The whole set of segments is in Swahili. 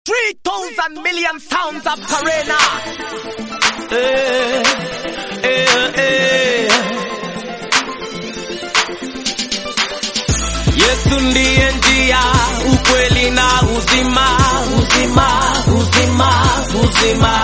Three thousand million sounds of Karena. Eh, eh, eh. Yesu ndiye njia, ukweli na uzima, uzima, uzima, uzima.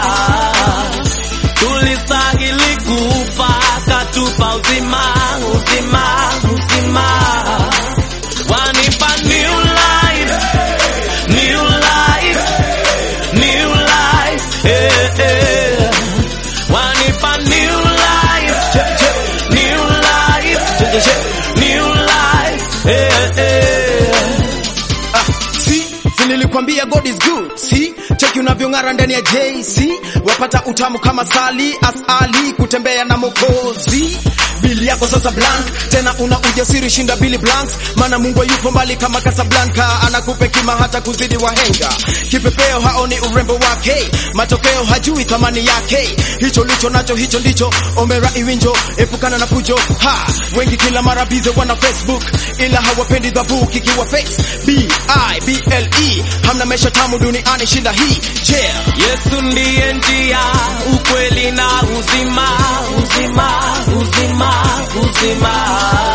Tulistahili kufa, katupa uzima, uzima, uzima. Wanipa new life, new life, new life, eh, eh. Wanipa new life, new life, new life, eh, eh. si si nilikwambia God is good si cheki unavyong'ara ndani ya JC wapata utamu kama sali asali kutembea na mokozi bili yako sasa blank tena una ujasiri shinda bili blanks maana Mungu yupo mbali kama Casablanca anakupe kima hata kuzidi wahenga kipepeo haoni urembo wake matokeo hajui thamani yake hicho licho nacho hicho ndicho omera iwinjo epukana na fujo ha wengi kila mara bize wana Facebook ila hawapendi dhabu kikiwa face B I B L E hamna maisha tamu duniani shinda hii yeah. Yesu ndiye njia, ukweli na uzima, uzima, uzima, uzima.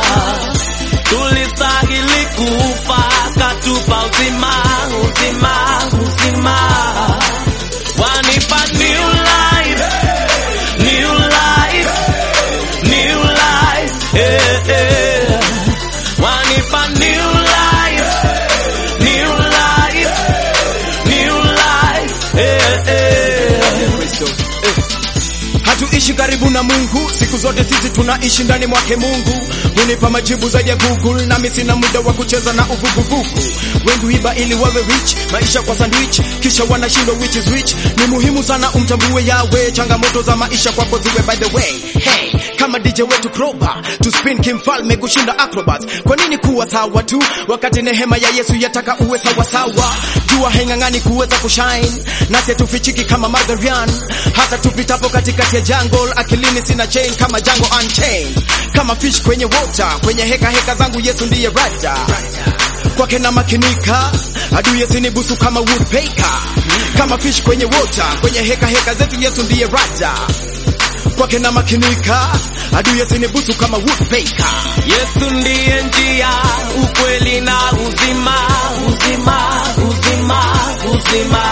Tulistahili kufa, katupa uzima, uzima, uzima. Wanipa new life, new life, new life, eh, eh. Wanipa new life, new life, new life, eh, eh. hatuishi karibu na Mungu siku zote sisi tunaishi ndani mwake Mungu hunipa majibu zaidi ya Google nami sina muda wa kucheza na uvuguvugu wengi huiba ili wawe rich maisha kwa sandwich kisha wanashindwa which is which ni muhimu sana umtambue yawe changamoto za maisha kwako ziwe by the way hey kama DJ wetu Kroba to spin kimfalme kushinda acrobats kwa nini kuwa sawa tu wakati nehema ya Yesu yataka uwe sawa sawa jua haing'ang'ani kuweza kushine nasi tufichiki kama Margarian hata tupitapo katikati ya jungle akilini sina chain kama Django Unchained kama fish kwenye water kwenye heka heka zangu Yesu ndiye rada kwake na makinika adui yasinibusu kama woodpecker kama fish kwenye water kwenye heka heka zetu Yesu ndiye rada kwake na makinika adui yasinibusu kama woodpecker Yesu ndiye njia, ukweli na uzima, uzima, uzima, uzima.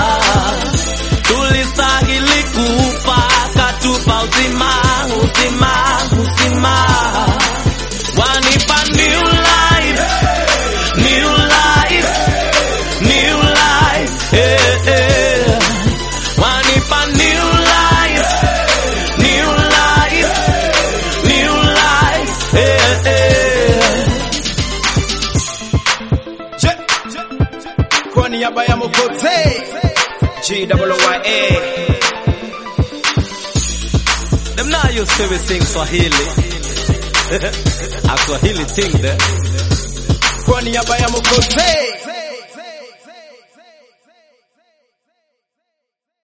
Tulistahili kufa, katupa uzima, uzima, uzima. Wanipa new life, new life, new life, eh, eh. Wanipa new life, new life, new life, eh, eh. Je, kwa niaba ya Mwokozi GWYA Them now you say we sing Swahili. A Swahili thing there. kwa niaba ya Mwokozi